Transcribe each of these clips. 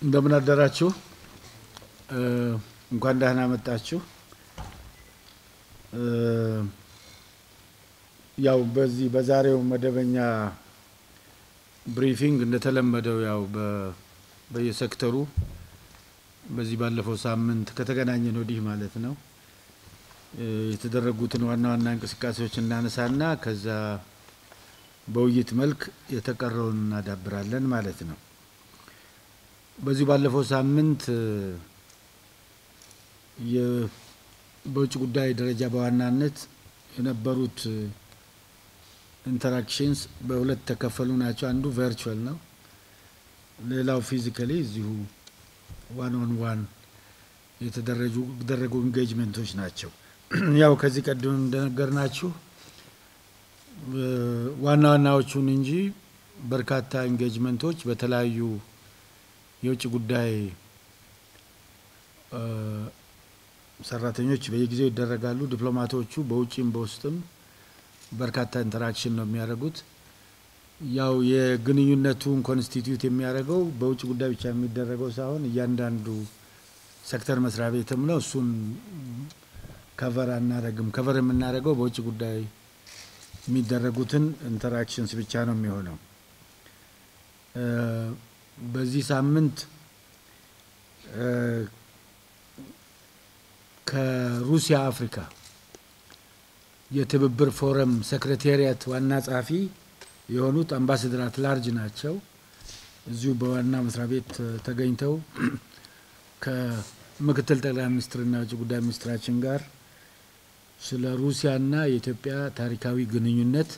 እንደምን አደራችሁ። እንኳን ደህና መጣችሁ። ያው በዚህ በዛሬው መደበኛ ብሪፊንግ እንደተለመደው ያው በየሴክተሩ በዚህ ባለፈው ሳምንት ከተገናኘን ወዲህ ማለት ነው የተደረጉትን ዋና ዋና እንቅስቃሴዎች እናነሳና ከዛ በውይይት መልክ የተቀረውን እናዳብራለን ማለት ነው። በዚሁ ባለፈው ሳምንት በውጭ ጉዳይ ደረጃ በዋናነት የነበሩት ኢንተራክሽንስ በሁለት ተከፈሉ ናቸው። አንዱ ቨርቹዋል ነው፣ ሌላው ፊዚካሊ እዚሁ ዋን ኦን ዋን የተደረጉ ኢንጌጅመንቶች ናቸው። ያው ከዚህ ቀደም እንደነገርናችሁ ዋና ዋናዎቹን እንጂ በርካታ ኢንጌጅመንቶች በተለያዩ የውጭ ጉዳይ ሰራተኞች በየጊዜው ይደረጋሉ። ዲፕሎማቶቹ በውጭም በውስጥም በርካታ ኢንተራክሽን ነው የሚያደርጉት። ያው የግንኙነቱን ኮንስቲትዩት የሚያደርገው በውጭ ጉዳይ ብቻ የሚደረገው ሳይሆን እያንዳንዱ ሴክተር መስሪያ ቤትም ነው። እሱን ከቨር አናደርግም። ከቨር የምናደርገው በውጭ ጉዳይ የሚደረጉትን ኢንተራክሽንስ ብቻ ነው የሚሆነው። በዚህ ሳምንት ከሩሲያ አፍሪካ የትብብር ፎረም ሴክሬታሪያት ዋና ጸሐፊ የሆኑት አምባሳደር አትላርጅ ናቸው። እዚሁ በዋና መስሪያ ቤት ተገኝተው ከምክትል ጠቅላይ ሚኒስትርና የውጭ ጉዳይ ሚኒስትራችን ጋር ስለ ሩሲያና የኢትዮጵያ ታሪካዊ ግንኙነት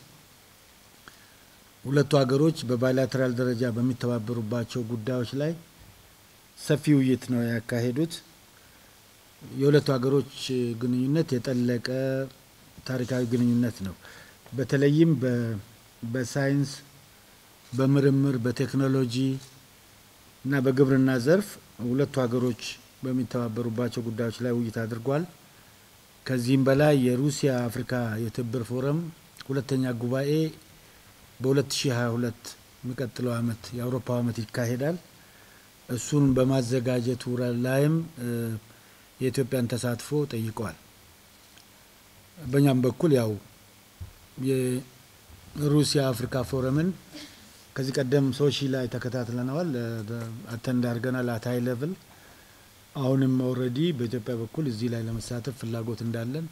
ሁለቱ ሀገሮች በባይላተራል ደረጃ በሚተባበሩባቸው ጉዳዮች ላይ ሰፊ ውይይት ነው ያካሄዱት። የሁለቱ ሀገሮች ግንኙነት የጠለቀ ታሪካዊ ግንኙነት ነው። በተለይም በሳይንስ፣ በምርምር፣ በቴክኖሎጂ እና በግብርና ዘርፍ ሁለቱ ሀገሮች በሚተባበሩባቸው ጉዳዮች ላይ ውይይት አድርጓል። ከዚህም በላይ የሩሲያ አፍሪካ የትብብር ፎረም ሁለተኛ ጉባኤ በ2022 የሚቀጥለው ዓመት የአውሮፓው ዓመት ይካሄዳል። እሱን በማዘጋጀቱ ላይም የኢትዮጵያን ተሳትፎ ጠይቀዋል። በእኛም በኩል ያው የሩሲያ አፍሪካ ፎረምን ከዚህ ቀደም ሶሺ ላይ ተከታትለነዋል፣ አተንድ አድርገናል አት ሀይ ሌቭል። አሁንም ኦልሬዲ በኢትዮጵያ በኩል እዚህ ላይ ለመሳተፍ ፍላጎት እንዳለን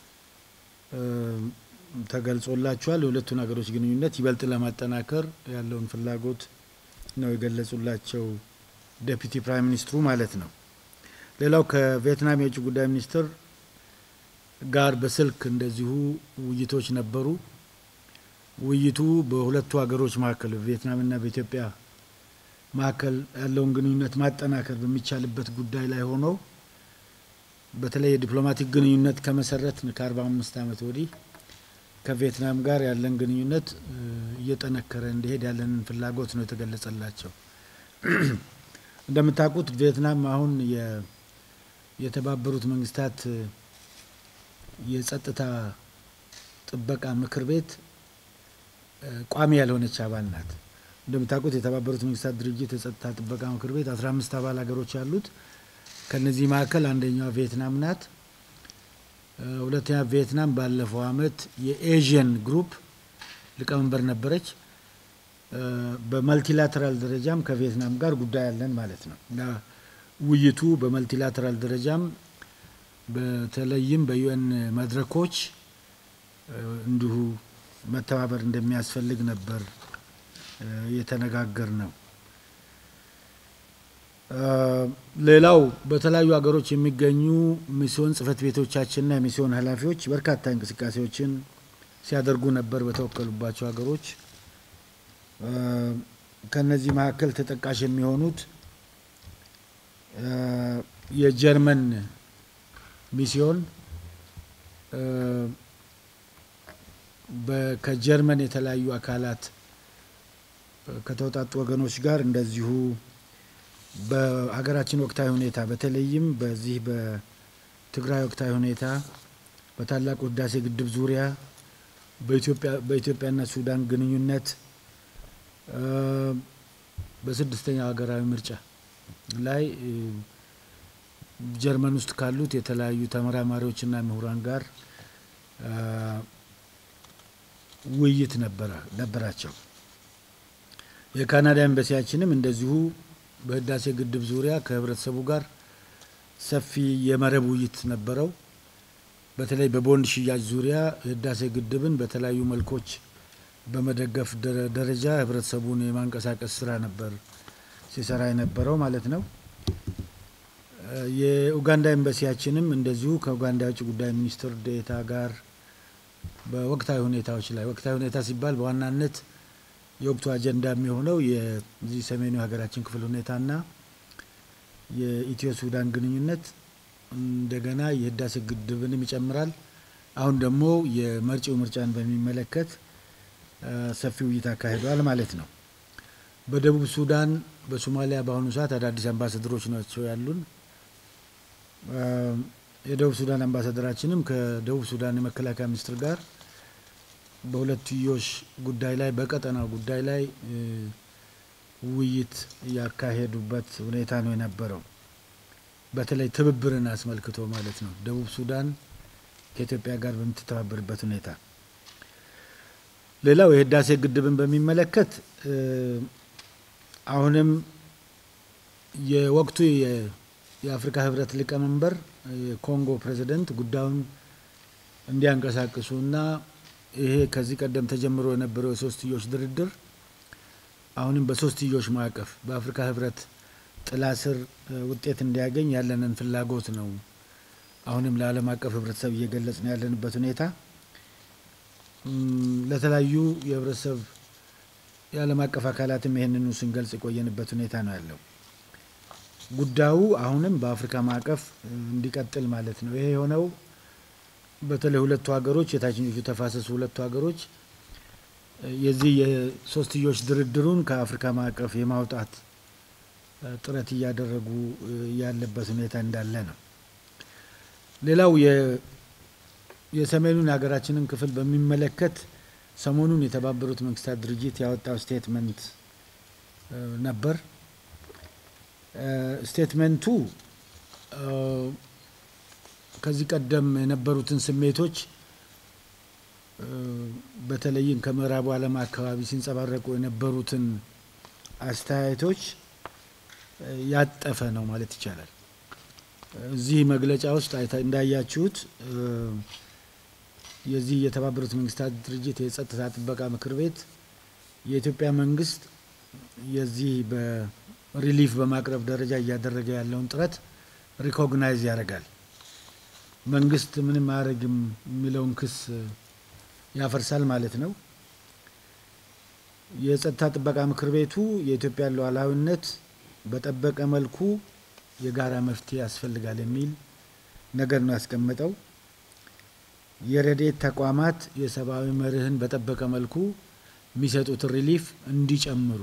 ተገልጾላቸዋል። የሁለቱን ሀገሮች ግንኙነት ይበልጥ ለማጠናከር ያለውን ፍላጎት ነው የገለጹላቸው ዴፒቲ ፕራይም ሚኒስትሩ ማለት ነው። ሌላው ከቪየትናም የውጭ ጉዳይ ሚኒስትር ጋር በስልክ እንደዚሁ ውይይቶች ነበሩ። ውይይቱ በሁለቱ ሀገሮች መካከል በቪየትናምና በኢትዮጵያ መካከል ያለውን ግንኙነት ማጠናከር በሚቻልበት ጉዳይ ላይ ሆነው በተለይ የዲፕሎማቲክ ግንኙነት ከመሰረት ከአርባ አምስት ዓመት ወዲህ ከቪየትናም ጋር ያለን ግንኙነት እየጠነከረ እንዲሄድ ያለንን ፍላጎት ነው የተገለጸላቸው። እንደምታውቁት ቪየትናም አሁን የተባበሩት መንግስታት የጸጥታ ጥበቃ ምክር ቤት ቋሚ ያልሆነች አባል ናት። እንደምታውቁት የተባበሩት መንግስታት ድርጅት የጸጥታ ጥበቃ ምክር ቤት አስራ አምስት አባል ሀገሮች አሉት። ከነዚህ መካከል አንደኛዋ ቪየትናም ናት። ሁለተኛ ቪየትናም ባለፈው አመት የኤዥየን ግሩፕ ሊቀመንበር ነበረች። በመልቲላተራል ደረጃም ከቪየትናም ጋር ጉዳይ ያለን ማለት ነው እና ውይይቱ በመልቲላተራል ደረጃም በተለይም በዩኤን መድረኮች እንዲሁ መተባበር እንደሚያስፈልግ ነበር የተነጋገር ነው። ሌላው በተለያዩ ሀገሮች የሚገኙ ሚስዮን ጽህፈት ቤቶቻችንና የሚስዮን ኃላፊዎች በርካታ እንቅስቃሴዎችን ሲያደርጉ ነበር በተወከሉባቸው ሀገሮች። ከነዚህ መካከል ተጠቃሽ የሚሆኑት የጀርመን ሚስዮን ከጀርመን የተለያዩ አካላት ከተውጣጡ ወገኖች ጋር እንደዚሁ በሀገራችን ወቅታዊ ሁኔታ በተለይም በዚህ በትግራይ ወቅታዊ ሁኔታ በታላቁ ህዳሴ ግድብ ዙሪያ በኢትዮጵያና ሱዳን ግንኙነት በስድስተኛው ሀገራዊ ምርጫ ላይ ጀርመን ውስጥ ካሉት የተለያዩ ተመራማሪዎችና ምሁራን ጋር ውይይት ነበራቸው። የካናዳ ኤምባሲያችንም እንደዚሁ በህዳሴ ግድብ ዙሪያ ከህብረተሰቡ ጋር ሰፊ የመረብ ውይይት ነበረው። በተለይ በቦንድ ሽያጭ ዙሪያ የህዳሴ ግድብን በተለያዩ መልኮች በመደገፍ ደረጃ ህብረተሰቡን የማንቀሳቀስ ስራ ነበር ሲሰራ የነበረው ማለት ነው። የኡጋንዳ ኤምባሲያችንም እንደዚሁ ከኡጋንዳ የውጭ ጉዳይ ሚኒስትር ዴኤታ ጋር በወቅታዊ ሁኔታዎች ላይ ወቅታዊ ሁኔታ ሲባል በዋናነት የወቅቱ አጀንዳ የሚሆነው የዚህ ሰሜኑ የሀገራችን ክፍል ሁኔታና የኢትዮ ሱዳን ግንኙነት እንደገና የህዳሴ ግድብንም ይጨምራል። አሁን ደግሞ የመጪው ምርጫን በሚመለከት ሰፊ ውይይት አካሂደዋል ማለት ነው። በደቡብ ሱዳን፣ በሶማሊያ በአሁኑ ሰዓት አዳዲስ አምባሳደሮች ናቸው ያሉን። የደቡብ ሱዳን አምባሳደራችንም ከደቡብ ሱዳን የመከላከያ ሚኒስትር ጋር በሁለትዮሽ ጉዳይ ላይ በቀጠናው ጉዳይ ላይ ውይይት ያካሄዱበት ሁኔታ ነው የነበረው። በተለይ ትብብርን አስመልክቶ ማለት ነው። ደቡብ ሱዳን ከኢትዮጵያ ጋር በምትተባበርበት ሁኔታ። ሌላው የህዳሴ ግድብን በሚመለከት አሁንም የወቅቱ የአፍሪካ ህብረት ሊቀመንበር የኮንጎ ፕሬዚደንት ጉዳዩን እንዲያንቀሳቅሱና ይሄ ከዚህ ቀደም ተጀምሮ የነበረው የሶስትዮሽ ድርድር አሁንም በሶስትዮሽ ማዕቀፍ በአፍሪካ ህብረት ጥላ ስር ውጤት እንዲያገኝ ያለንን ፍላጎት ነው አሁንም ለዓለም አቀፍ ህብረተሰብ እየገለጽ ነው ያለንበት ሁኔታ። ለተለያዩ የህብረተሰብ የዓለም አቀፍ አካላትም ይህንኑ ስንገልጽ የቆየንበት ሁኔታ ነው ያለው። ጉዳዩ አሁንም በአፍሪካ ማዕቀፍ እንዲቀጥል ማለት ነው። ይሄ የሆነው በተለይ ሁለቱ ሀገሮች የታችኞቹ ተፋሰሱ ሁለቱ ሀገሮች የዚህ የሶስትዮሽ ድርድሩን ከአፍሪካ ማዕቀፍ የማውጣት ጥረት እያደረጉ ያለበት ሁኔታ እንዳለ ነው። ሌላው የሰሜኑን የሀገራችንን ክፍል በሚመለከት ሰሞኑን የተባበሩት መንግስታት ድርጅት ያወጣው ስቴትመንት ነበር። ስቴትመንቱ ከዚህ ቀደም የነበሩትን ስሜቶች በተለይም ከምዕራቡ ዓለም አካባቢ ሲንጸባረቁ የነበሩትን አስተያየቶች ያጠፈ ነው ማለት ይቻላል። እዚህ መግለጫ ውስጥ እንዳያችሁት የዚህ የተባበሩት መንግስታት ድርጅት የጸጥታ ጥበቃ ምክር ቤት የኢትዮጵያ መንግስት የዚህ በሪሊፍ በማቅረብ ደረጃ እያደረገ ያለውን ጥረት ሪኮግናይዝ ያደርጋል። መንግስት ምንም አያደርግም የሚለውን ክስ ያፈርሳል ማለት ነው። የጸጥታ ጥበቃ ምክር ቤቱ የኢትዮጵያ ሉዓላዊነት በጠበቀ መልኩ የጋራ መፍትሄ ያስፈልጋል የሚል ነገር ነው ያስቀመጠው። የረድኤት ተቋማት የሰብአዊ መርህን በጠበቀ መልኩ የሚሰጡትን ሪሊፍ እንዲጨምሩ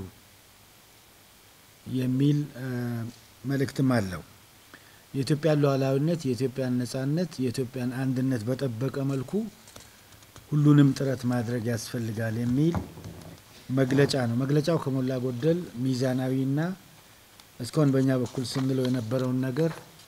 የሚል መልእክትም አለው። የኢትዮጵያን ሉዓላዊነት፣ የኢትዮጵያን ነጻነት፣ የኢትዮጵያን አንድነት በጠበቀ መልኩ ሁሉንም ጥረት ማድረግ ያስፈልጋል የሚል መግለጫ ነው። መግለጫው ከሞላ ጎደል ሚዛናዊና እስካሁን በእኛ በኩል ስንለው የነበረውን ነገር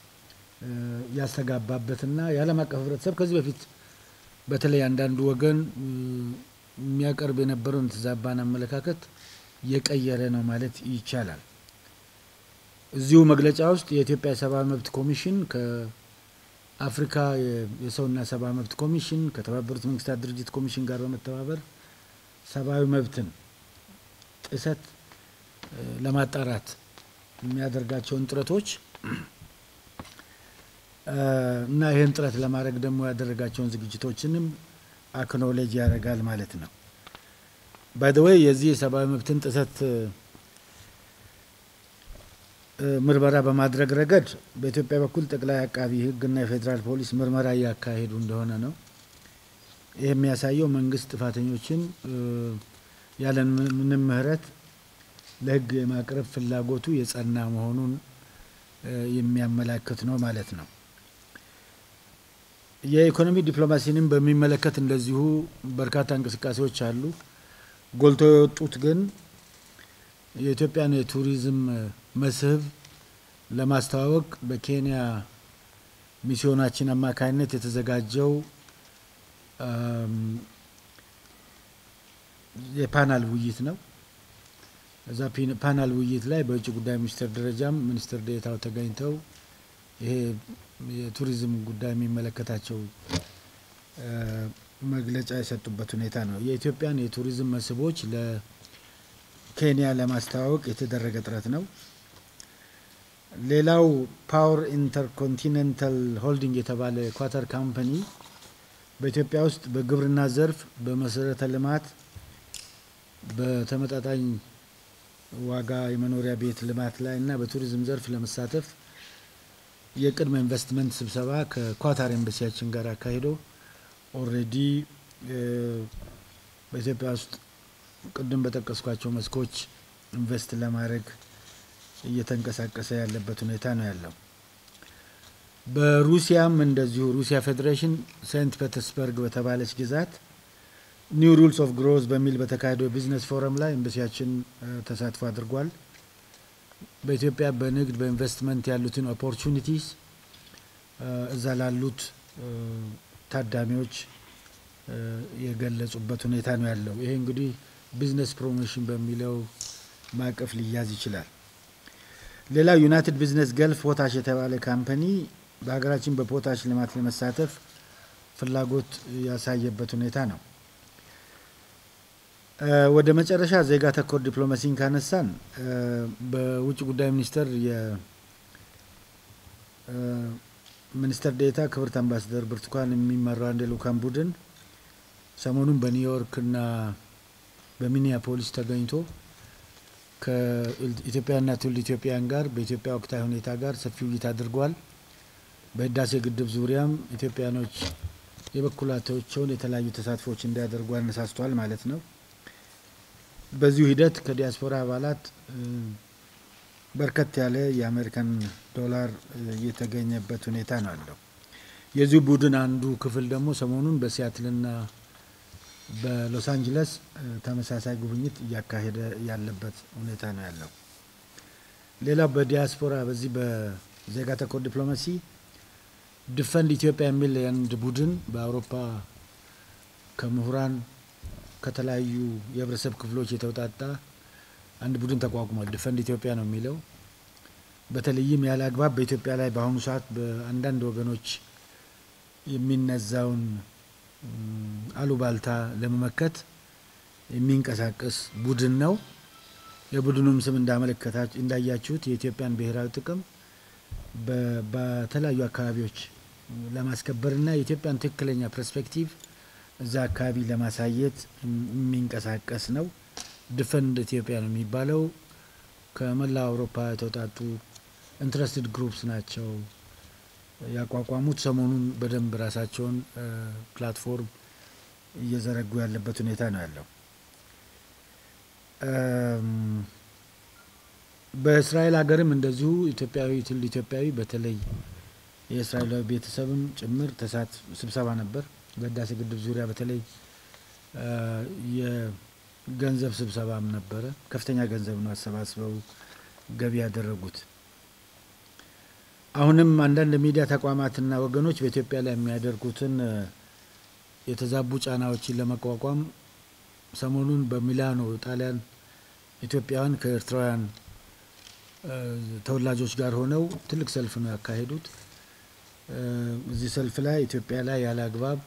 ያስተጋባበትና የዓለም አቀፍ ህብረተሰብ ከዚህ በፊት በተለይ አንዳንዱ ወገን የሚያቀርብ የነበረውን የተዛባን አመለካከት የቀየረ ነው ማለት ይቻላል። እዚሁ መግለጫ ውስጥ የኢትዮጵያ የሰብአዊ መብት ኮሚሽን ከአፍሪካ የሰውና ሰብአዊ መብት ኮሚሽን ከተባበሩት መንግስታት ድርጅት ኮሚሽን ጋር በመተባበር ሰብአዊ መብትን ጥሰት ለማጣራት የሚያደርጋቸውን ጥረቶች እና ይህን ጥረት ለማድረግ ደግሞ ያደረጋቸውን ዝግጅቶችንም አክኖሌጅ ያደርጋል ማለት ነው። ባይ ዘ ዌይ የዚህ የሰብአዊ መብትን ጥሰት ምርመራ በማድረግ ረገድ በኢትዮጵያ በኩል ጠቅላይ አቃቢ ሕግና የፌዴራል ፖሊስ ምርመራ እያካሄዱ እንደሆነ ነው። ይህ የሚያሳየው መንግስት ጥፋተኞችን ያለን ምንም ምህረት ለህግ የማቅረብ ፍላጎቱ የጸና መሆኑን የሚያመላክት ነው ማለት ነው። የኢኮኖሚ ዲፕሎማሲንም በሚመለከት እንደዚሁ በርካታ እንቅስቃሴዎች አሉ። ጎልቶ የወጡት ግን የኢትዮጵያን የቱሪዝም መስህብ ለማስተዋወቅ በኬንያ ሚስዮናችን አማካኝነት የተዘጋጀው የፓናል ውይይት ነው። እዛ ፓናል ውይይት ላይ በውጭ ጉዳይ ሚኒስቴር ደረጃም ሚኒስትር ዴኤታው ተገኝተው ይሄ የቱሪዝም ጉዳይ የሚመለከታቸው መግለጫ የሰጡበት ሁኔታ ነው። የኢትዮጵያን የቱሪዝም መስህቦች ለኬንያ ለማስተዋወቅ የተደረገ ጥረት ነው። ሌላው ፓወር ኢንተርኮንቲኔንታል ሆልዲንግ የተባለ ኳተር ካምፓኒ በኢትዮጵያ ውስጥ በግብርና ዘርፍ፣ በመሰረተ ልማት፣ በተመጣጣኝ ዋጋ የመኖሪያ ቤት ልማት ላይ እና በቱሪዝም ዘርፍ ለመሳተፍ የቅድመ ኢንቨስትመንት ስብሰባ ከኳታር ኤምባሲያችን ጋር አካሂዶ ኦልሬዲ በኢትዮጵያ ውስጥ ቅድም በጠቀስኳቸው መስኮች ኢንቨስት ለማድረግ እየተንቀሳቀሰ ያለበት ሁኔታ ነው ያለው። በሩሲያም እንደዚሁ ሩሲያ ፌዴሬሽን ሴንት ፔተርስበርግ በተባለች ግዛት ኒው ሩልስ ኦፍ ግሮዝ በሚል በተካሄደው የቢዝነስ ፎረም ላይ ኤምባሲያችን ተሳትፎ አድርጓል። በኢትዮጵያ በንግድ በኢንቨስትመንት ያሉትን ኦፖርቹኒቲስ እዛ ላሉት ታዳሚዎች የገለጹበት ሁኔታ ነው ያለው። ይሄ እንግዲህ ቢዝነስ ፕሮሞሽን በሚለው ማዕቀፍ ሊያዝ ይችላል። ሌላው ዩናይትድ ቢዝነስ ገልፍ ፖታሽ የተባለ ካምፓኒ በሀገራችን በፖታሽ ልማት ለመሳተፍ ፍላጎት ያሳየበት ሁኔታ ነው። ወደ መጨረሻ ዜጋ ተኮር ዲፕሎማሲን ካነሳን በውጭ ጉዳይ ሚኒስቴር የሚኒስትር ዴኤታ ክብርት አምባሳደር ብርቱካን የሚመራው አንድ የልኡካን ቡድን ሰሞኑን በኒውዮርክና በሚኒያፖሊስ ተገኝቶ ከኢትዮጵያና ትውልድ ኢትዮጵያውያን ጋር በኢትዮጵያ ወቅታዊ ሁኔታ ጋር ሰፊ ውይይት አድርጓል። በህዳሴ ግድብ ዙሪያም ኢትዮጵያኖች የበኩላቸውን የተለያዩ ተሳትፎች እንዲያደርጉ አነሳስቷል ማለት ነው። በዚሁ ሂደት ከዲያስፖራ አባላት በርከት ያለ የአሜሪካን ዶላር የተገኘበት ሁኔታ ነው ያለው። የዚሁ ቡድን አንዱ ክፍል ደግሞ ሰሞኑን በሲያትልና በሎስ አንጅለስ ተመሳሳይ ጉብኝት እያካሄደ ያለበት ሁኔታ ነው ያለው። ሌላው በዲያስፖራ በዚህ በዜጋ ተኮር ዲፕሎማሲ ድፈንድ ኢትዮጵያ የሚል የአንድ ቡድን በአውሮፓ ከምሁራን ከተለያዩ የህብረተሰብ ክፍሎች የተውጣጣ አንድ ቡድን ተቋቁሟል። ድፈንድ ኢትዮጵያ ነው የሚለው። በተለይም ያለ አግባብ በኢትዮጵያ ላይ በአሁኑ ሰዓት በአንዳንድ ወገኖች የሚነዛውን አሉባልታ ለመመከት የሚንቀሳቀስ ቡድን ነው። የቡድኑም ስም እንዳመለከታችሁ እንዳያችሁት የኢትዮጵያን ብሔራዊ ጥቅም በተለያዩ አካባቢዎች ለማስከበርና የኢትዮጵያን ትክክለኛ ፐርስፔክቲቭ እዛ አካባቢ ለማሳየት የሚንቀሳቀስ ነው። ድፈንድ ኢትዮጵያ ነው የሚባለው። ከመላ አውሮፓ የተውጣጡ ኢንትረስትድ ግሩፕስ ናቸው ያቋቋሙት። ሰሞኑን በደንብ ራሳቸውን ፕላትፎርም እየዘረጉ ያለበት ሁኔታ ነው ያለው። በእስራኤል ሀገርም እንደዚሁ ኢትዮጵያዊ ትውልድ ኢትዮጵያዊ በተለይ የእስራኤላዊ ቤተሰብም ጭምር ተሳት ስብሰባ ነበር በህዳሴ ግድብ ዙሪያ በተለይ የገንዘብ ስብሰባም ነበረ። ከፍተኛ ገንዘብ ነው አሰባስበው ገቢ ያደረጉት። አሁንም አንዳንድ ሚዲያ ተቋማትና ወገኖች በኢትዮጵያ ላይ የሚያደርጉትን የተዛቡ ጫናዎችን ለመቋቋም ሰሞኑን በሚላኖ ጣሊያን ኢትዮጵያውያን ከኤርትራውያን ተወላጆች ጋር ሆነው ትልቅ ሰልፍ ነው ያካሄዱት። እዚህ ሰልፍ ላይ ኢትዮጵያ ላይ ያለ አግባብ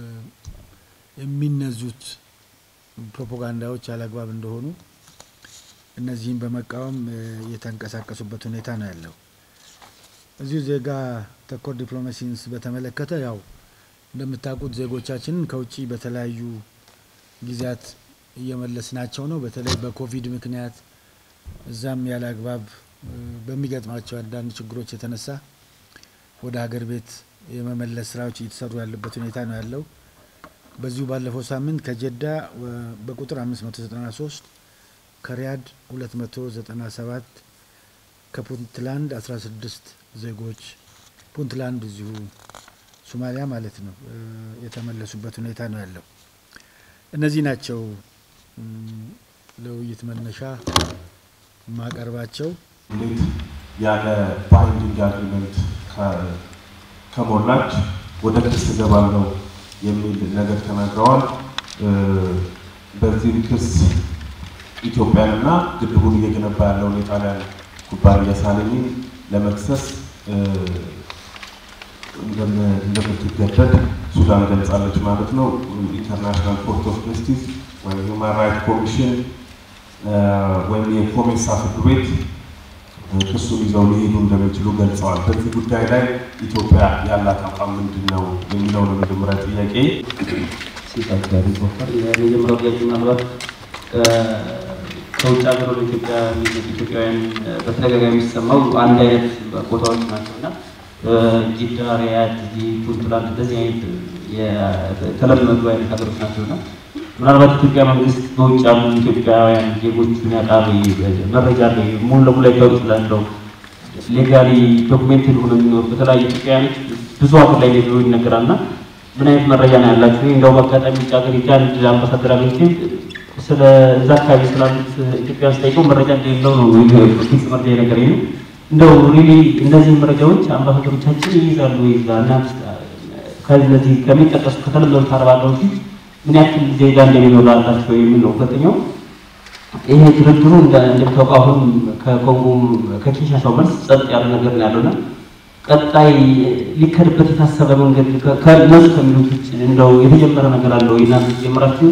የሚነዙት ፕሮፓጋንዳዎች ያለ አግባብ እንደሆኑ እነዚህም በመቃወም የተንቀሳቀሱበት ሁኔታ ነው ያለው። እዚሁ ዜጋ ተኮር ዲፕሎማሲንስ በተመለከተ ያው እንደምታውቁት ዜጎቻችንን ከውጭ በተለያዩ ጊዜያት እየመለስናቸው ነው። በተለይ በኮቪድ ምክንያት እዛም ያለ አግባብ በሚገጥማቸው አንዳንድ ችግሮች የተነሳ ወደ ሀገር ቤት የመመለስ ስራዎች እየተሰሩ ያለበት ሁኔታ ነው ያለው። በዚሁ ባለፈው ሳምንት ከጀዳ በቁጥር 593 ከሪያድ 297 ከፑንትላንድ 16 ዜጎች ፑንትላንድ እዚሁ ሶማሊያ ማለት ነው የተመለሱበት ሁኔታ ነው ያለው። እነዚህ ናቸው ለውይይት መነሻ ማቀርባቸው። ያለ ባይንዲንግ አግሪመንት ከሞላች ወደ ክስ እገባለሁ የሚል ነገር ተናግረዋል። በዚህ ክስ ኢትዮጵያንና ግድቡን እየገነባ ያለውን የጣሊያን ኩባንያ ሳለኝን ለመክሰስ እንደምትገደድ ሱዳን ገልጻለች ማለት ነው። ኢንተርናሽናል ኮርት ኦፍ ጀስቲስ ወይም ሁማን ራይት ኮሚሽን ወይም የኮሜሳ ፍርድ ቤት ክሱን ይዘው ሊሄዱ እንደሚችሉ ገልጸዋል። በዚህ ጉዳይ ላይ ኢትዮጵያ ያላት አቋም ምንድን ነው የሚለው ነው መጀመሪያ ጥያቄ። ሲታገሩ ይቆጠር የመጀመሪያው ጥያቄ ምናልባት ከውጭ ሀገር ወደ ኢትዮጵያ የሚመጡ ኢትዮጵያውያን በተደጋጋሚ የሚሰማው አንድ አይነት ቦታዎች ናቸው እና ጂዳ፣ ሪያድ፣ ፑንትላንድ እንደዚህ አይነት የተለመዱ አይነት ሀገሮች ናቸው እና ምናልባት ኢትዮጵያ መንግስት በውጭ ያሉ ኢትዮጵያውያን ዜጎቹን ያውቃል፣ መረጃ አለ፣ ሙሉ ለሙሉ ላይታወቅ ይችላለው ሌጋሊ ዶክሜንትድ ሆነ የሚኖሩ በተለያዩ ኢትዮጵያውያኖች ብዙ ሀገር ላይ ሊኖሩ ይነገራል እና ምን አይነት መረጃ ነው ያላችሁ? እንደው በአጋጣሚ ውጭ ሀገር ሄጄ አንድ አምባሳደር አግኝቼ ስለ እዛ አካባቢ ስላሉት ኢትዮጵያ ስጠይቀው መረጃ እንደሌለው ነው ግልጽ መረጃ ነገር ነው። እንደው ሪሊ እነዚህ መረጃዎች አምባሳደሮቻችን ይይዛሉ ወይ? እናንተ ከነዚህ ከሚጠቀሱ ከተለመዱት አረብ ሀገሮች ምን ያክል ዜጋ እንደሚኖር አላቸው የሚል ነው። ሁለተኛው ይሄ ድርድሩ እንደምታውቀው አሁን ከኮንጎ ከኪንሻሳው መልስ ጸጥ ያለ ነገር ነው ያለውና ቀጣይ ሊከድበት የታሰበ መንገድ ከነሱ ከሚሉት ውጭ እንደው የተጀመረ ነገር አለ ወይ? እናንተ ጀመራችሁ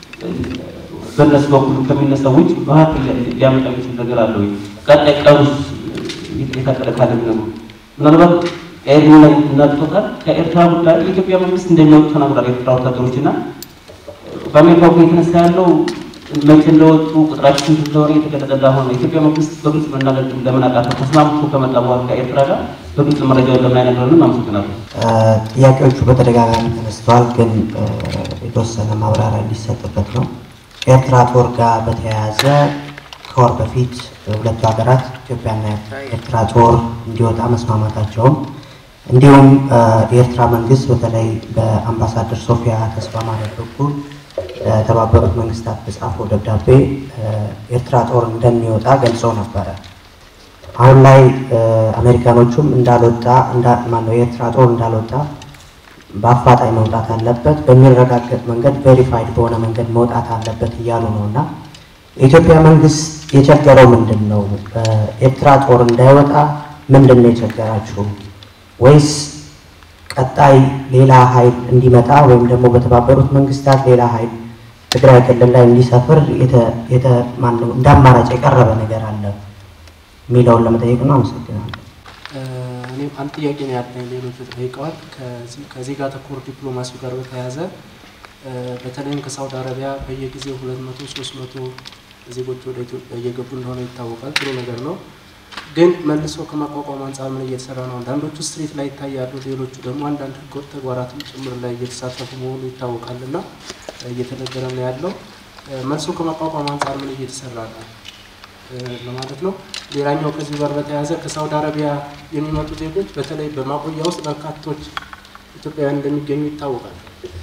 በእነሱ በኩል ከሚነሳው ውጭ መካከል ሊያመጣ የሚችል ነገር አለ ወይ? ቀጣይ ቀሩስ የታቀደ ካለ ነው ምናልባት ኤርሚ ላይ እናጥቶታል ከኤርትራ ጉዳይ የኢትዮጵያ መንግስት እንደሚወጡ ተናግሯል። የኤርትራ ወታደሮች እና በአሜሪካ በኩል የተነሳ ያለው መቼ እንደወጡ ቁጥራችን ስንት እንደሆነ የተገለጸ እንዳሆነ የኢትዮጵያ መንግስት በግልጽ መናገር ለምን አቃተው? ተስማምቶ ከመጣ በኋላ ከኤርትራ ጋር በግልጽ መረጃውን ለምን አይነግረንም? አመሰግናለሁ። ጥያቄዎቹ በተደጋጋሚ ተነስተዋል፣ ግን የተወሰነ ማብራሪያ እንዲሰጥበት ነው። ኤርትራ ጦር ጋር በተያያዘ ከወር በፊት ሁለቱ ሀገራት ኢትዮጵያና ኤርትራ ጦር እንዲወጣ መስማማታቸውም እንዲሁም የኤርትራ መንግስት በተለይ በአምባሳደር ሶፊያ ተስፋ ማርያም በኩል ለተባበሩት መንግስታት በጻፈው ደብዳቤ ኤርትራ ጦር እንደሚወጣ ገልጸው ነበረ። አሁን ላይ አሜሪካኖቹም እንዳልወጣ ማነው የኤርትራ ጦር እንዳልወጣ በአፋጣኝ መውጣት አለበት፣ በሚረጋገጥ መንገድ ቬሪፋይድ በሆነ መንገድ መውጣት አለበት እያሉ ነው እና የኢትዮጵያ መንግስት የቸገረው ምንድን ነው? ኤርትራ ጦር እንዳይወጣ ምንድን ነው የቸገራችሁ? ወይስ ቀጣይ ሌላ ኃይል እንዲመጣ ወይም ደግሞ በተባበሩት መንግስታት ሌላ ኃይል ትግራይ ክልል ላይ እንዲሰፍር ማነው እንደ አማራጭ የቀረበ ነገር አለ የሚለውን ለመጠየቅ ነው። አመሰግናለሁ። እኔም አንድ ጥያቄ ነው ያለኝ፣ ሌሎቹ ተጠይቀዋል። ከዚህ ጋር ተኮር ዲፕሎማሲው ጋር በተያያዘ በተለይም ከሳውዲ አረቢያ በየጊዜው ሁለት መቶ ሶስት መቶ ዜጎች ወደ ኢትዮጵያ እየገቡ እንደሆነ ይታወቃል። ጥሩ ነገር ነው። ግን መልሶ ከማቋቋም አንጻር ምን እየተሰራ ነው? አንዳንዶቹ ስትሪት ላይ ይታያሉ፣ ሌሎቹ ደግሞ አንዳንድ ህገወጥ ተግባራትም ጭምር ላይ እየተሳተፉ መሆኑ ይታወቃል እና እየተነገረ ነው ያለው። መልሶ ከማቋቋም አንጻር ምን እየተሰራ ነው ለማለት ነው። ሌላኛው ከዚሁ ጋር በተያያዘ ከሳውዲ አረቢያ የሚመጡ ዜጎች በተለይ በማቆያ ውስጥ በርካቶች ኢትዮጵያውያን እንደሚገኙ ይታወቃል።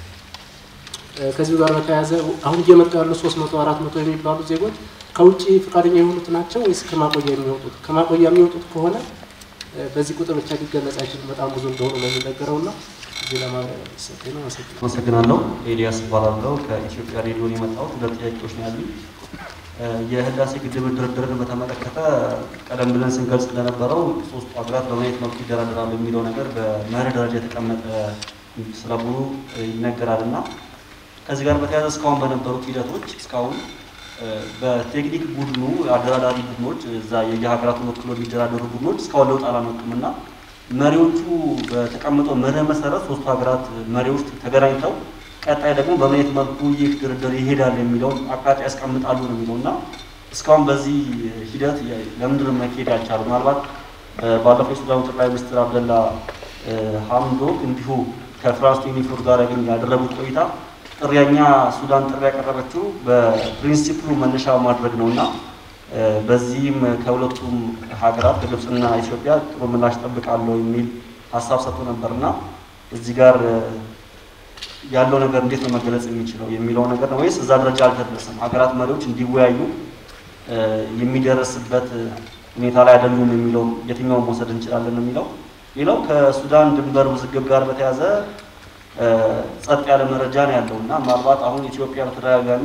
ከዚሁ ጋር በተያያዘ አሁን እየመጡ ያሉ ሶስት መቶ አራት መቶ የሚባሉ ዜጎች ከውጭ ፈቃደኛ የሆኑት ናቸው ወይስ ከማቆያ የሚወጡት? ከማቆያ የሚወጡት ከሆነ በዚህ ቁጥር ብቻ ሊገለጽ አይችልም። በጣም ብዙ እንደሆኑ ነው የሚነገረው እና እዚህ ለማብራሪያ ሰጠኝ ነው። አመሰግናለሁ። ኤልያስ እባላለሁ ከኢትዮጵያ ሬዲዮን የመጣሁት ሁለት ጥያቄዎች ነው ያሉኝ። የህዳሴ ግድብ ድርድርን በተመለከተ ቀደም ብለን ስንገልጽ እንደነበረው ሶስቱ ሀገራት በምን አይነት መልኩ ይደራደራሉ የሚለው ነገር በመርህ ደረጃ የተቀመጠ ስለመሆኑ ይነገራል እና ከዚህ ጋር በተያያዘ እስካሁን በነበሩት ሂደቶች እስካሁን በቴክኒክ ቡድኑ አደራዳሪ ቡድኖች እዛ የየሀገራቱን ወክሎ የሚደራደሩ ቡድኖች እስካሁን ለውጥ አላመጡም እና መሪዎቹ በተቀመጠው መርህ መሰረት ሶስቱ ሀገራት መሪዎች ተገናኝተው ቀጣይ ደግሞ በምን አይነት መልኩ ይህ ድርድር ይሄዳል የሚለውን አቅጣጫ ያስቀምጣሉ ነው የሚለው እና እስካሁን በዚህ ሂደት ለምንድን ነው መካሄድ ያልቻሉ? ምናልባት ባለፈው የሱዳኑ ጠቅላይ ሚኒስትር አብደላ ሀምዶክ እንዲሁ ከፍራንስ ዩኒፎር ጋር ግን ያደረጉት ቆይታ ጥሪያኛ ሱዳን ጥሪ ያቀረበችው በፕሪንሲፕሉ መነሻ ማድረግ ነው እና በዚህም ከሁለቱም ሀገራት ከግብፅና ኢትዮጵያ ጥሩ ምላሽ ጠብቃለሁ የሚል ሀሳብ ሰጥቶ ነበር እና እዚህ ጋር ያለው ነገር እንዴት ነው መገለጽ የሚችለው የሚለው ነገር ነው ወይስ እዛ ደረጃ አልተደረሰም? ሀገራት መሪዎች እንዲወያዩ የሚደረስበት ሁኔታ ላይ አይደሉም የሚለው የትኛውን መውሰድ እንችላለን የሚለው ሌላው ከሱዳን ድንበር ውዝግብ ጋር በተያያዘ ጸጥ ያለ መረጃ ነው ያለው እና ምናልባት አሁን ኢትዮጵያ በተደጋጋሚ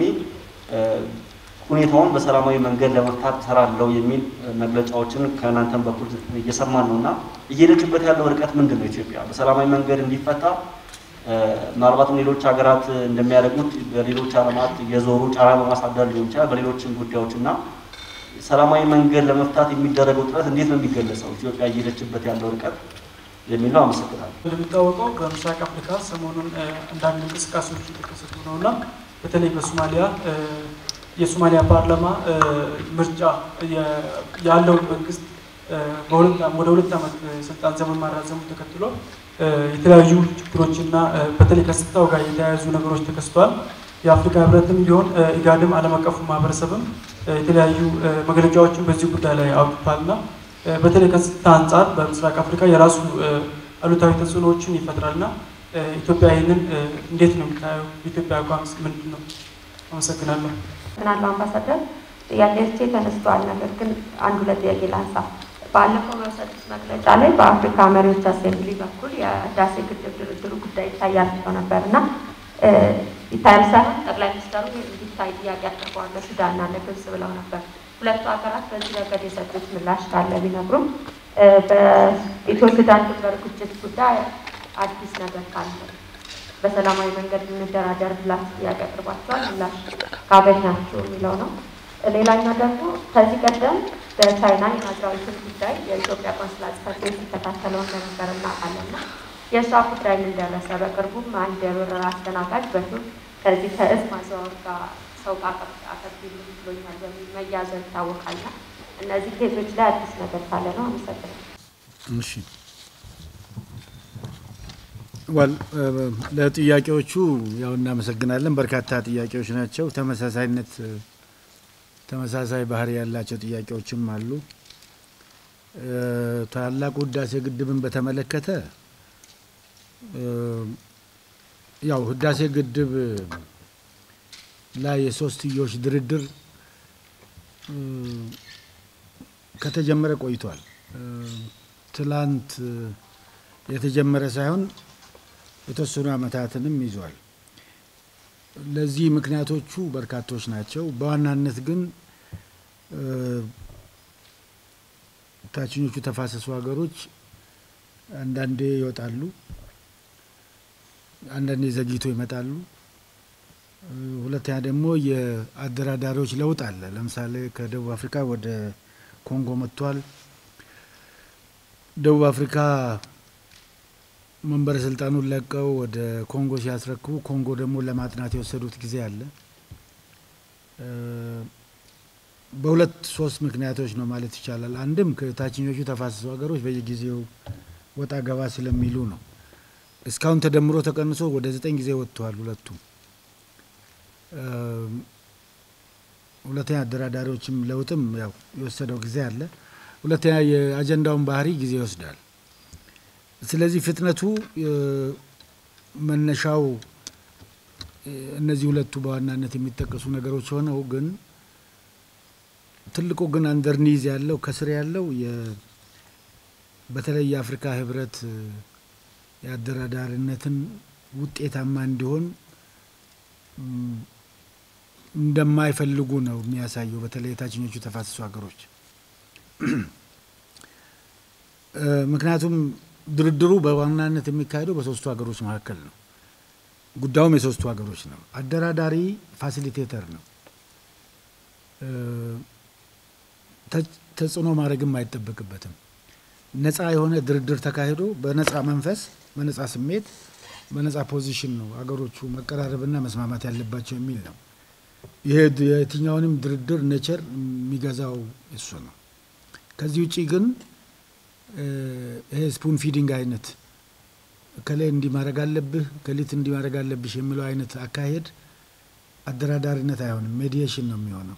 ሁኔታውን በሰላማዊ መንገድ ለመፍታት እሰራለሁ የሚል መግለጫዎችን ከእናንተም በኩል እየሰማን ነው እና እየሄደችበት ያለው ርቀት ምንድን ነው? ኢትዮጵያ በሰላማዊ መንገድ እንዲፈታ ምናልባትም ሌሎች ሀገራት እንደሚያደርጉት በሌሎች ዓለማት የዞሩ ጫና በማሳደር ሊሆን ይችላል በሌሎችም ጉዳዮች እና ሰላማዊ መንገድ ለመፍታት የሚደረገው ጥረት እንዴት ነው የሚገለጸው? ኢትዮጵያ እየሄደችበት ያለው ርቀት የሚለው አመሰግናለሁ። እንደሚታወቀው በምስራቅ አፍሪካ ሰሞኑን አንዳንድ እንቅስቃሴዎች የተከሰቱ ነው እና በተለይ በሶማሊያ የሶማሊያ ፓርላማ ምርጫ ያለውን መንግስት ወደ ሁለት ዓመት ስልጣን ዘመን ማራዘሙ ተከትሎ የተለያዩ ችግሮችና በተለይ ከስልጣው ጋር የተያያዙ ነገሮች ተከስተዋል። የአፍሪካ ህብረትም ቢሆን ኢጋድም ዓለም አቀፉ ማህበረሰብም የተለያዩ መግለጫዎችን በዚህ ጉዳይ ላይ አውጥቷልና በተለይ ከጸጥታ አንጻር በምስራቅ አፍሪካ የራሱ አሉታዊ ተጽዕኖዎችን ይፈጥራልና ኢትዮጵያ ይህንን እንዴት ነው የምታየው? የኢትዮጵያ አቋም ምንድን ነው? አመሰግናለሁ። ምናለው አምባሳደር ጥያቄዎቼ ተነስተዋል። ነገር ግን አንድ ሁለት ጥያቄ ላንሳ። ባለፈው በሰጡት መግለጫ ላይ በአፍሪካ መሪዎች አሴምብሊ በኩል የህዳሴ ግድብ ድርድሩ ጉዳይ ይታያል ብለው ነበር እና ይታያል ሳይሆን ጠቅላይ ሚኒስትሩ እንዲታይ ጥያቄ አቅርበዋል ለሱዳንና ለግብጽ ብለው ነበር። ሁለቱ ሀገራት በዚህ ረገድ የሰጡት ምላሽ ካለ ቢነግሩም፣ በኢትዮ ሱዳን ድንበር ግጭት ጉዳይ አዲስ ነገር ካለ በሰላማዊ መንገድ እንደራደር ብላችሁ ጥያቄ አቅርባችኋል። ምላሽ ካገኛችሁ የሚለው ነው። ሌላኛው ደግሞ ከዚህ ቀደም በቻይና የናዝራዊትን ጉዳይ የኢትዮጵያ ቆንስላ ጽሕፈት ቤት ሲከታተለው እንደነበር እናውቃለንና የእሷ ጉዳይ ምን ደረሰ? በቅርቡም አንድ የበረራ አስተናጋጅ በቱርክ ከዚህ ከእጽ ማዘዋወር ጋር ሰው አቀቢል ብሎኛል በሚል መያዘ ይታወቃልና እነዚህ ኬዞች ላይ አዲስ ነገር ካለ ነው። አመሰግናለሁ። እሺ ዋል ለጥያቄዎቹ ያው እናመሰግናለን። በርካታ ጥያቄዎች ናቸው። ተመሳሳይነት ተመሳሳይ ባህሪ ያላቸው ጥያቄዎችም አሉ። ታላቁ ህዳሴ ግድብን በተመለከተ ያው ህዳሴ ግድብ ላይ የሶስትዮሽ ድርድር ከተጀመረ ቆይቷል። ትላንት የተጀመረ ሳይሆን የተወሰኑ ዓመታትንም ይዟል። ለዚህ ምክንያቶቹ በርካቶች ናቸው። በዋናነት ግን ታችኞቹ ተፋሰሱ ሀገሮች አንዳንዴ ይወጣሉ፣ አንዳንዴ ዘግይቶ ይመጣሉ። ሁለተኛ ደግሞ የአደራዳሪዎች ለውጥ አለ። ለምሳሌ ከደቡብ አፍሪካ ወደ ኮንጎ መጥቷል። ደቡብ አፍሪካ መንበረ ስልጣኑን ለቀው ወደ ኮንጎ ሲያስረክቡ ኮንጎ ደግሞ ለማጥናት የወሰዱት ጊዜ አለ። በሁለት ሶስት ምክንያቶች ነው ማለት ይቻላል። አንድም ከታችኞቹ ተፋሰሱ ሀገሮች በየጊዜው ወጣ ገባ ስለሚሉ ነው። እስካሁን ተደምሮ ተቀንሶ ወደ ዘጠኝ ጊዜ ወጥተዋል ሁለቱም። ሁለተኛ አደራዳሪዎችም ለውጥም ያው የወሰደው ጊዜ አለ። ሁለተኛ የአጀንዳውን ባህሪ ጊዜ ይወስዳል። ስለዚህ ፍጥነቱ መነሻው እነዚህ ሁለቱ በዋናነት የሚጠቀሱ ነገሮች ሆነው ግን ትልቁ ግን አንደርኒዝ ያለው ከስር ያለው በተለይ የአፍሪካ ህብረት የአደራዳሪነትን ውጤታማ እንዲሆን እንደማይፈልጉ ነው የሚያሳየው። በተለይ የታችኞቹ ተፋሰሱ ሀገሮች ምክንያቱም ድርድሩ በዋናነት የሚካሄደው በሶስቱ ሀገሮች መካከል ነው። ጉዳዩም የሶስቱ ሀገሮች ነው። አደራዳሪ ፋሲሊቴተር ነው። ተጽዕኖ ማድረግም አይጠበቅበትም። ነፃ የሆነ ድርድር ተካሂዶ በነፃ መንፈስ፣ በነፃ ስሜት፣ በነፃ ፖዚሽን ነው ሀገሮቹ መቀራረብና መስማማት ያለባቸው የሚል ነው። ይሄ የትኛውንም ድርድር ኔቸር የሚገዛው እሱ ነው። ከዚህ ውጪ ግን ይሄ ስፑን ፊዲንግ አይነት ከላይ እንዲህ ማድረግ አለብህ ከሊት እንዲህ ማድረግ አለብሽ የሚለው አይነት አካሄድ አደራዳሪነት አይሆንም፣ ሜዲዬሽን ነው የሚሆነው።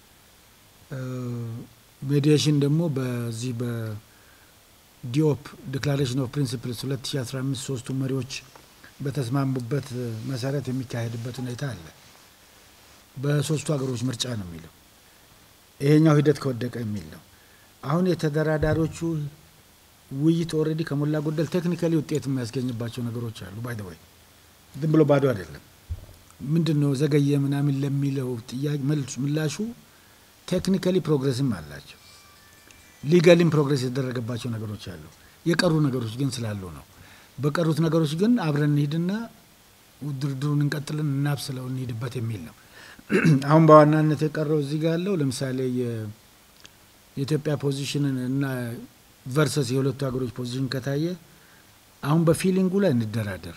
ሜዲዬሽን ደግሞ በዚህ በዲኦፕ ዲክላሬሽን ኦፍ ፕሪንሲፕልስ 2015 ሶስቱ መሪዎች በተስማሙበት መሰረት የሚካሄድበት ሁኔታ አለ። በሶስቱ ሀገሮች ምርጫ ነው የሚለው። ይሄኛው ሂደት ከወደቀ የሚል ነው። አሁን የተደራዳሪዎቹ ውይይት ኦልሬዲ ከሞላ ጎደል ቴክኒካሊ ውጤት የሚያስገኝባቸው ነገሮች አሉ። ባይ ዘ ወይ ዝም ብሎ ባዶ አይደለም። ምንድን ነው ዘገየ ምናምን ለሚለው ጥያቄ ምላሹ ቴክኒካሊ ፕሮግሬስም አላቸው። ሊጋሊም ፕሮግሬስ የተደረገባቸው ነገሮች አሉ። የቀሩ ነገሮች ግን ስላሉ ነው። በቀሩት ነገሮች ግን አብረን እንሂድና ድርድሩን እንቀጥልን እናብስለው እንሂድበት የሚል ነው። አሁን በዋናነት የቀረው እዚህ ጋር ያለው ለምሳሌ የኢትዮጵያ ፖዚሽንን እና ቨርሰስ የሁለቱ ሀገሮች ፖዚሽን ከታየ አሁን በፊሊንጉ ላይ እንደራደር፣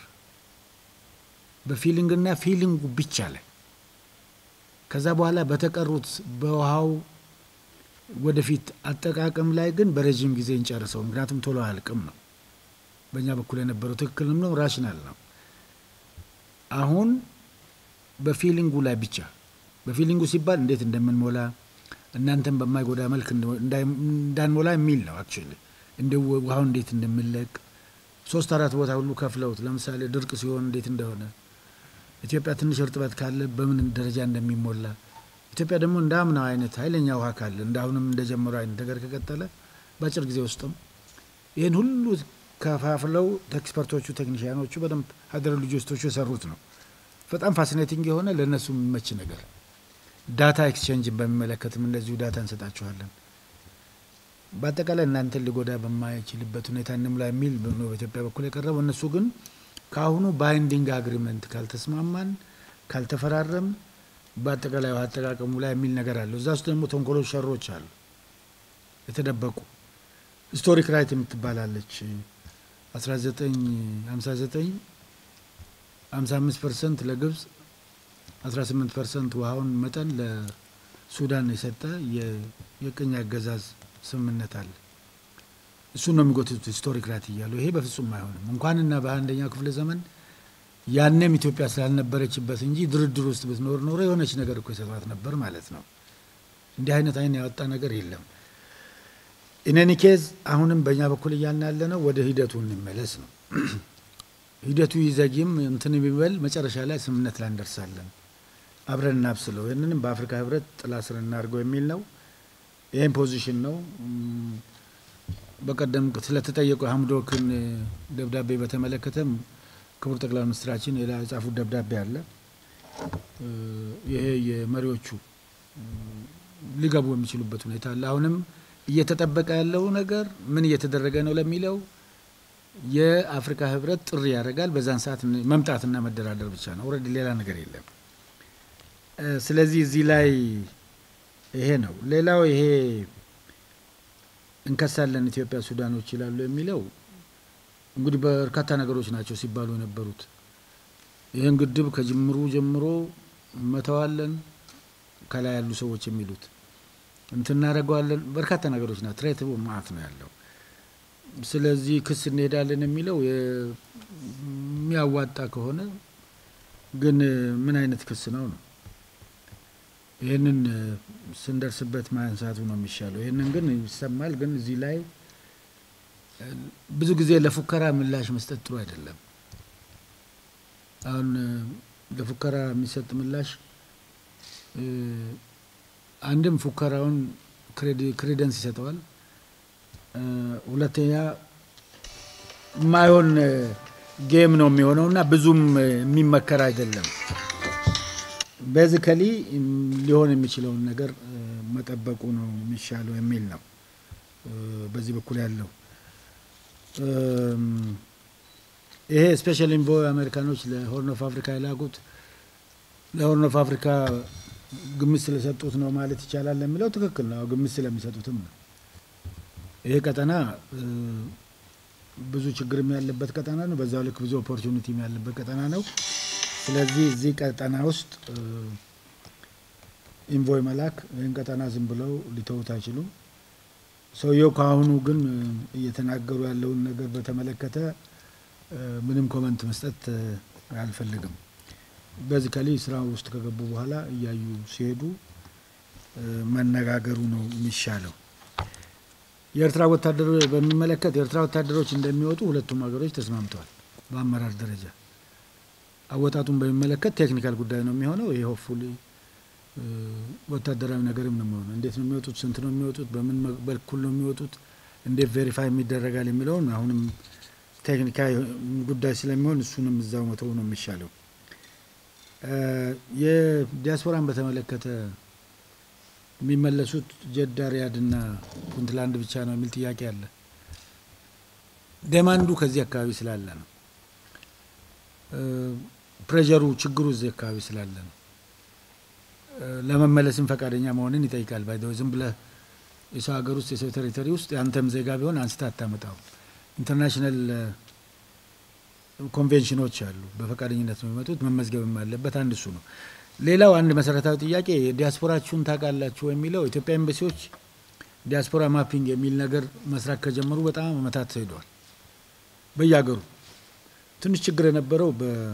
በፊሊንግና ፊሊንጉ ብቻ ላይ ከዛ በኋላ በተቀሩት በውሃው ወደፊት አጠቃቀም ላይ ግን በረዥም ጊዜ እንጨርሰው። ምክንያቱም ቶሎ አያልቅም ነው። በእኛ በኩል የነበረው ትክክልም ነው፣ ራሽናል ነው። አሁን በፊሊንጉ ላይ ብቻ በፊሊንጉ ሲባል እንዴት እንደምንሞላ እናንተን በማይጎዳ መልክ እንዳንሞላ የሚል ነው። አክቹዋሊ እንደ ውሃው እንዴት እንደምንለቅ ሶስት አራት ቦታ ሁሉ ከፍለውት፣ ለምሳሌ ድርቅ ሲሆን እንዴት እንደሆነ ኢትዮጵያ ትንሽ እርጥበት ካለ በምን ደረጃ እንደሚሞላ ኢትዮጵያ ደግሞ እንደ አምናው አይነት ኃይለኛ ውሃ ካለ እንደ አሁንም እንደጀመረው አይነት ነገር ከቀጠለ በአጭር ጊዜ ውስጥም ይህን ሁሉ ከፋፍለው ኤክስፐርቶቹ ቴክኒሽያኖቹ በደንብ ሃይድሮሎጂስቶቹ የሰሩት ነው። በጣም ፋሲኔቲንግ የሆነ ለእነሱ የሚመች ነገር ዳታ ኤክስቼንጅን በሚመለከትም እንደዚሁ ዳታ እንሰጣችኋለን። በአጠቃላይ እናንተን ሊጎዳ በማይችልበት ሁኔታ እንምላ የሚል ነው በኢትዮጵያ በኩል የቀረበው። እነሱ ግን ከአሁኑ ባይንዲንግ አግሪመንት ካልተስማማን ካልተፈራረም በአጠቃላይ ውሃ አጠቃቀሙ ላይ የሚል ነገር አለው። እዛ ውስጥ ደግሞ ተንኮሎች፣ ሸሮች አሉ የተደበቁ። ሂስቶሪክ ራይት የምትባላለች 1959 55 ፐርሰንት ለግብጽ 18 ፐርሰንት ውሃውን መጠን ለሱዳን የሰጠ የቅኝ አገዛዝ ስምምነት አለ። እሱን ነው የሚጎትቱት ሂስቶሪክ ራይት እያሉ። ይሄ በፍጹም አይሆንም። እንኳንና በአንደኛው ክፍለ ዘመን ያኔም ኢትዮጵያ ስላልነበረችበት እንጂ ድርድር ውስጥ ብትኖር ኖሮ የሆነች ነገር እኮ የሰራት ነበር ማለት ነው። እንዲህ አይነት አይን ያወጣ ነገር የለም። ኢነኒ ኬዝ አሁንም በእኛ በኩል እያልን ያለ ነው ወደ ሂደቱ እንመለስ ነው። ሂደቱ ይዘጊም እንትን ቢበል መጨረሻ ላይ ስምምነት ላይ እንደርሳለን። አብረን እናብስለው። ይህንንም በአፍሪካ ህብረት ጥላ ስር እናድርገው የሚል ነው። ይህም ፖዚሽን ነው። በቀደም ስለተጠየቁ ሀምዶክን ደብዳቤ በተመለከተም ክቡር ጠቅላይ ሚኒስትራችን የጻፉት ደብዳቤ አለ። ይሄ የመሪዎቹ ሊገቡ የሚችሉበት ሁኔታ አለ። አሁንም እየተጠበቀ ያለው ነገር ምን እየተደረገ ነው ለሚለው የአፍሪካ ህብረት ጥሪ ያደርጋል። በዛን ሰዓት መምጣትና መደራደር ብቻ ነው። ኦልሬዲ ሌላ ነገር የለም። ስለዚህ እዚህ ላይ ይሄ ነው። ሌላው ይሄ እንከሳለን ኢትዮጵያ ሱዳኖች ይላሉ የሚለው እንግዲህ በርካታ ነገሮች ናቸው ሲባሉ የነበሩት። ይህን ግድብ ከጅምሩ ጀምሮ መተዋለን ከላይ ያሉ ሰዎች የሚሉት እንትን እናደርገዋለን በርካታ ነገሮች ና ትሬት ማአት ነው ያለው። ስለዚህ ክስ እንሄዳለን የሚለው የሚያዋጣ ከሆነ ግን ምን አይነት ክስ ነው ነው? ይህንን ስንደርስበት ማንሳቱ ነው የሚሻለው። ይህንን ግን ይሰማል። ግን እዚህ ላይ ብዙ ጊዜ ለፉከራ ምላሽ መስጠት ጥሩ አይደለም። አሁን ለፉከራ የሚሰጥ ምላሽ አንድም ፉከራውን ክሬደንስ ይሰጠዋል፣ ሁለተኛ የማይሆን ጌም ነው የሚሆነው እና ብዙም የሚመከር አይደለም። ቤዚካሊ ሊሆን የሚችለውን ነገር መጠበቁ ነው የሚሻለው የሚል ነው በዚህ በኩል ያለው። ይሄ ስፔሻል ኢንቮይ አሜሪካኖች ለሆርን ኦፍ አፍሪካ የላኩት ለሆርን ኦፍ አፍሪካ ግምት ስለሰጡት ነው ማለት ይቻላል የሚለው ትክክል ነው። ግምት ስለሚሰጡትም ነው። ይሄ ቀጠና ብዙ ችግርም ያለበት ቀጠና ነው። በዛው ልክ ብዙ ኦፖርቹኒቲም ያለበት ቀጠና ነው። ስለዚህ እዚህ ቀጠና ውስጥ ኢንቮይ መላክ ይህን ቀጠና ዝም ብለው ሊተውት አይችሉም። ሰውየው ከአሁኑ ግን እየተናገሩ ያለውን ነገር በተመለከተ ምንም ኮመንት መስጠት አልፈልግም። በዚካሊ ስራ ውስጥ ከገቡ በኋላ እያዩ ሲሄዱ መነጋገሩ ነው የሚሻለው። የኤርትራ ወታደሮች በሚመለከት የኤርትራ ወታደሮች እንደሚወጡ ሁለቱም ሀገሮች ተስማምተዋል በአመራር ደረጃ። አወጣጡን በሚመለከት ቴክኒካል ጉዳይ ነው የሚሆነው። ይሄ ሆፉሊ ወታደራዊ ነገርም ነው የሚሆነው። እንዴት ነው የሚወጡት? ስንት ነው የሚወጡት? በምን በኩል ነው የሚወጡት? እንዴት ቬሪፋይ የሚደረጋል የሚለውን አሁንም ቴክኒካዊ ጉዳይ ስለሚሆን እሱንም እዛው መተው ነው የሚሻለው። የዲያስፖራን በተመለከተ የሚመለሱት ጀዳ፣ ሪያድ እና ፑንትላንድ ብቻ ነው የሚል ጥያቄ አለ። ደማንዱ ከዚህ አካባቢ ስላለ ነው። ፕሬዠሩ ችግሩ እዚህ አካባቢ ስላለ ነው። ለመመለስም ፈቃደኛ መሆንን ይጠይቃል። ባይ ዝም ብለህ የሰው ሀገር ውስጥ የሰው ቴሪቶሪ ውስጥ የአንተም ዜጋ ቢሆን አንስታ አታመጣው። ኢንተርናሽናል ኮንቬንሽኖች አሉ። በፈቃደኝነት ነው የሚመጡት። መመዝገብም አለበት። አንድ እሱ ነው። ሌላው አንድ መሰረታዊ ጥያቄ ዲያስፖራችሁን ታውቃላችሁ የሚለው ኢትዮጵያ ኤምባሲዎች ዲያስፖራ ማፒንግ የሚል ነገር መስራት ከጀመሩ በጣም አመታት ሄደዋል። በየሀገሩ ትንሽ ችግር የነበረው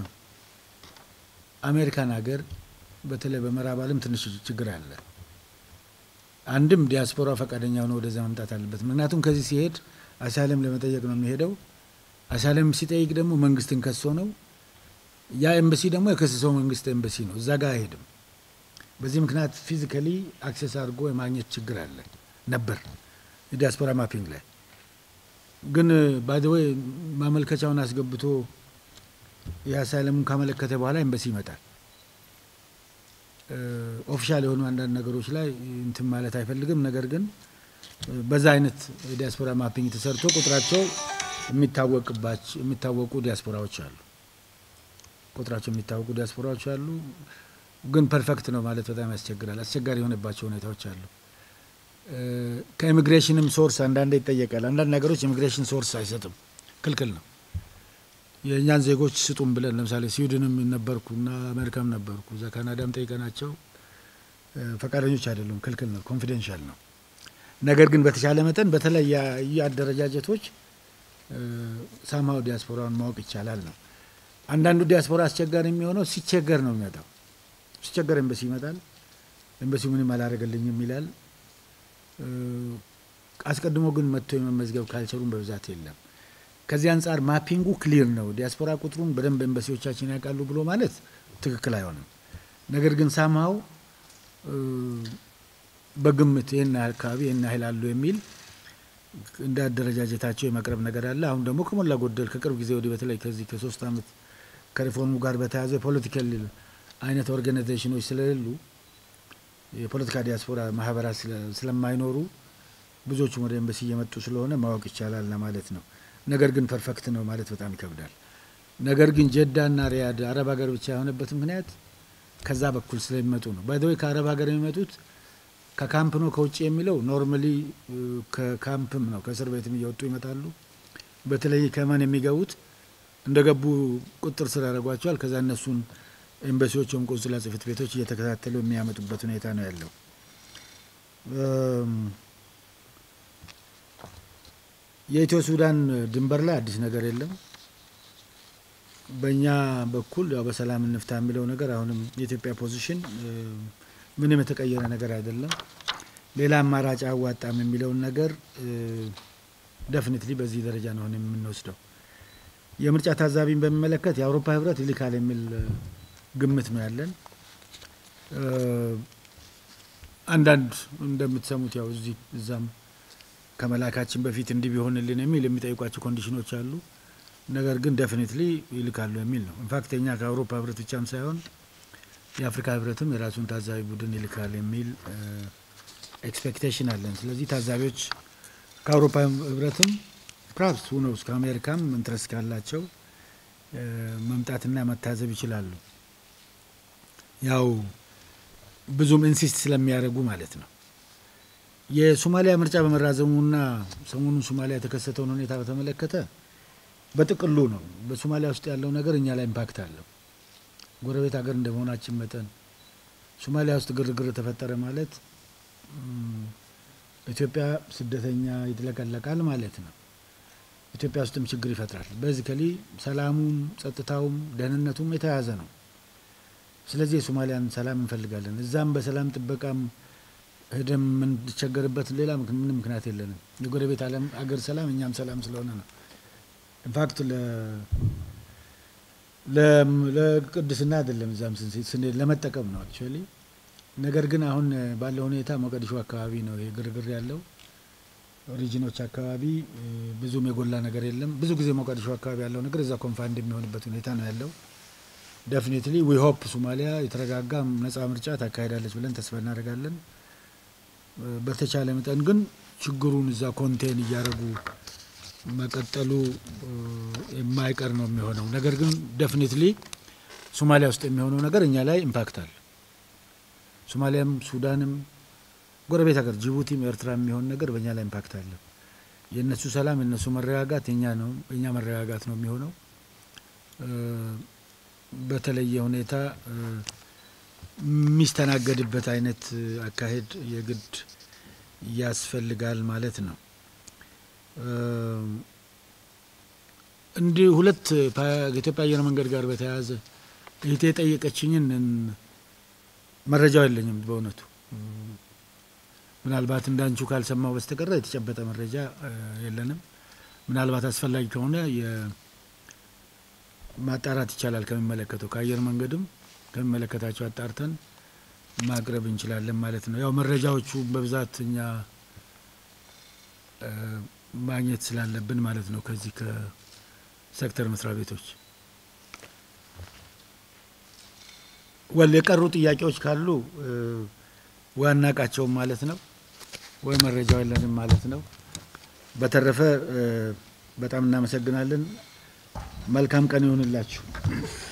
በአሜሪካን ሀገር በተለይ በምዕራብ ዓለም ትንሽ ችግር አለ። አንድም ዲያስፖራ ፈቃደኛ ሆነ ወደዛ መምጣት አለበት። ምክንያቱም ከዚህ ሲሄድ አሳለም ለመጠየቅ ነው የሚሄደው። አሳለም ሲጠይቅ ደግሞ መንግስትን ከሶ ነው። ያ ኤምባሲ ደግሞ የከሰሰው መንግስት ኤምባሲ ነው። እዛ ጋር አይሄድም። በዚህ ምክንያት ፊዚካሊ አክሴስ አድርጎ የማግኘት ችግር አለ ነበር የዲያስፖራ ማፒንግ ላይ ግን ባይዘወይ ማመልከቻውን አስገብቶ የአሳይለሙን ካመለከተ በኋላ ኤምባሲ ይመጣል። ኦፊሻል የሆኑ አንዳንድ ነገሮች ላይ እንትን ማለት አይፈልግም። ነገር ግን በዛ አይነት የዲያስፖራ ማፒንግ ተሰርቶ ቁጥራቸው የሚታወቅባቸው የሚታወቁ ዲያስፖራዎች አሉ። ቁጥራቸው የሚታወቁ ዲያስፖራዎች አሉ። ግን ፐርፌክት ነው ማለት በጣም ያስቸግራል። አስቸጋሪ የሆነባቸው ሁኔታዎች አሉ። ከኢሚግሬሽንም ሶርስ አንዳንዴ ይጠየቃል። አንዳንድ ነገሮች ኢሚግሬሽን ሶርስ አይሰጥም፣ ክልክል ነው። የእኛን ዜጎች ስጡም ብለን ለምሳሌ ስዊድንም ነበርኩና አሜሪካም ነበርኩ፣ እዛ ካናዳም ጠይቀናቸው ፈቃደኞች አይደሉም፣ ክልክል ነው፣ ኮንፊደንሻል ነው። ነገር ግን በተሻለ መጠን በተለያዩ አደረጃጀቶች ሳምሃው ዲያስፖራውን ማወቅ ይቻላል ነው። አንዳንዱ ዲያስፖራ አስቸጋሪ የሚሆነው ሲቸገር ነው የሚመጣው። ሲቸገር ኤምባሲ ይመጣል። ኤምባሲው ምንም አላደረገልኝም ይላል። አስቀድሞ ግን መጥቶ የመመዝገብ ካልቸሩን በብዛት የለም። ከዚህ አንጻር ማፒንጉ ክሊር ነው። ዲያስፖራ ቁጥሩን በደንብ ኤምባሲዎቻችን ያውቃሉ ብሎ ማለት ትክክል አይሆንም። ነገር ግን ሳምሃው በግምት ይህን ያህል አካባቢ ይህን ያህል አሉ የሚል እንደ አደረጃጀታቸው የመቅረብ ነገር አለ። አሁን ደግሞ ከሞላ ጎደል ከቅርብ ጊዜ ወዲህ በተለይ ከዚህ ከሶስት ዓመት ከሪፎርሙ ጋር በተያያዘ ፖለቲካል አይነት ኦርጋናይዜሽኖች ስለሌሉ የፖለቲካ ዲያስፖራ ማህበራት ስለማይኖሩ ብዙዎቹም ወደ ኤምባሲ እየመጡ ስለሆነ ማወቅ ይቻላል ለማለት ነው። ነገር ግን ፐርፌክት ነው ማለት በጣም ይከብዳል። ነገር ግን ጀዳና ሪያድ አረብ ሀገር ብቻ የሆነበት ምክንያት ከዛ በኩል ስለሚመጡ ነው። ባይዘወይ ከአረብ ሀገር የሚመጡት ከካምፕ ነው ከውጭ የሚለው ኖርማሊ ከካምፕም ነው ከእስር ቤትም እየወጡ ይመጣሉ። በተለይ ከመን የሚገቡት እንደገቡ ቁጥር ስር ያደርጓቸዋል። ከዛ እነሱን ኤምባሲዎች ወይም ቆንስላ ጽሕፈት ቤቶች እየተከታተሉ የሚያመጡበት ሁኔታ ነው ያለው። የኢትዮ ሱዳን ድንበር ላይ አዲስ ነገር የለም። በእኛ በኩል ያው በሰላም እንፍታ የሚለው ነገር አሁንም የኢትዮጵያ ፖዚሽን ምንም የተቀየረ ነገር አይደለም። ሌላ አማራጭ አዋጣም የሚለውን ነገር ደፍኒትሊ በዚህ ደረጃ ነው አሁን የምንወስደው። የምርጫ ታዛቢን በሚመለከት የአውሮፓ ህብረት ይልካል የሚል ግምት ነው ያለን። አንዳንድ እንደምትሰሙት ያው እዚህ እዛም ከመላካችን በፊት እንዲህ ቢሆንልን የሚል የሚጠይቋቸው ኮንዲሽኖች አሉ። ነገር ግን ደፊኒትሊ ይልካሉ የሚል ነው። ኢንፋክት እኛ ከአውሮፓ ህብረት ብቻም ሳይሆን የአፍሪካ ህብረትም የራሱን ታዛቢ ቡድን ይልካል የሚል ኤክስፔክቴሽን አለን። ስለዚህ ታዛቢዎች ከአውሮፓ ህብረትም ፕራፕስ ሁነውስ ከአሜሪካም ኢንትረስት ካላቸው መምጣትና መታዘብ ይችላሉ። ያው ብዙም ኢንሲስት ስለሚያደርጉ ማለት ነው። የሶማሊያ ምርጫ በመራዘሙና ሰሞኑን ሶማሊያ የተከሰተውን ሁኔታ በተመለከተ በጥቅሉ ነው። በሶማሊያ ውስጥ ያለው ነገር እኛ ላይ ኢምፓክት አለው። ጎረቤት ሀገር እንደመሆናችን መጠን ሶማሊያ ውስጥ ግርግር ተፈጠረ ማለት ኢትዮጵያ ስደተኛ ይጥለቀለቃል ማለት ነው። ኢትዮጵያ ውስጥም ችግር ይፈጥራል። ቤዚካሊ ሰላሙም፣ ጸጥታውም፣ ደህንነቱም የተያያዘ ነው። ስለዚህ የሶማሊያን ሰላም እንፈልጋለን። እዛም በሰላም ጥበቃም ሄደን የምንቸገርበት ሌላ ምንም ምክንያት የለንም። የጎረቤት ዓለም አገር ሰላም እኛም ሰላም ስለሆነ ነው። ኢንፋክት ለቅድስና አይደለም እዛም ስንሄድ ለመጠቀም ነው። አክቹዋሊ ነገር ግን አሁን ባለው ሁኔታ ሞቃዲሾ አካባቢ ነው ይሄ ግርግር ያለው። ሪጅኖች አካባቢ ብዙም የጎላ ነገር የለም። ብዙ ጊዜ ሞቃዲሾ አካባቢ ያለው ነገር እዛ ኮንፋይንድ የሚሆንበት ሁኔታ ነው ያለው። ደፍኒትሊ ዊ ሆፕ ሶማሊያ የተረጋጋ ነጻ ምርጫ ታካሄዳለች ብለን ተስፋ እናደርጋለን። በተቻለ መጠን ግን ችግሩን እዛ ኮንቴን እያደረጉ መቀጠሉ የማይቀር ነው የሚሆነው። ነገር ግን ደፍኒትሊ ሶማሊያ ውስጥ የሚሆነው ነገር እኛ ላይ ኢምፓክት አለ። ሶማሊያም፣ ሱዳንም ጎረቤት ሀገር ጅቡቲም ኤርትራ የሚሆን ነገር በእኛ ላይ ኢምፓክት አለ። የእነሱ ሰላም የእነሱ መረጋጋት የኛ ነው የእኛ መረጋጋት ነው የሚሆነው። በተለየ ሁኔታ የሚስተናገድበት አይነት አካሄድ የግድ ያስፈልጋል ማለት ነው። እንዲህ ሁለት ከኢትዮጵያ አየር መንገድ ጋር በተያያዘ እህቴ የጠየቀችኝን መረጃው የለኝም በእውነቱ ምናልባት እንዳንቹ ካልሰማው በስተቀረ የተጨበጠ መረጃ የለንም። ምናልባት አስፈላጊ ከሆነ ማጣራት ይቻላል ከሚመለከተው ከአየር መንገድም ከሚመለከታቸው አጣርተን ማቅረብ እንችላለን ማለት ነው። ያው መረጃዎቹ በብዛት እኛ ማግኘት ስላለብን ማለት ነው ከዚህ ከሴክተር መስሪያ ቤቶች ወል የቀሩ ጥያቄዎች ካሉ ዋናቃቸውም ማለት ነው ወይ መረጃው የለንም ማለት ነው። በተረፈ በጣም እናመሰግናለን። መልካም ቀን ይሁንላችሁ።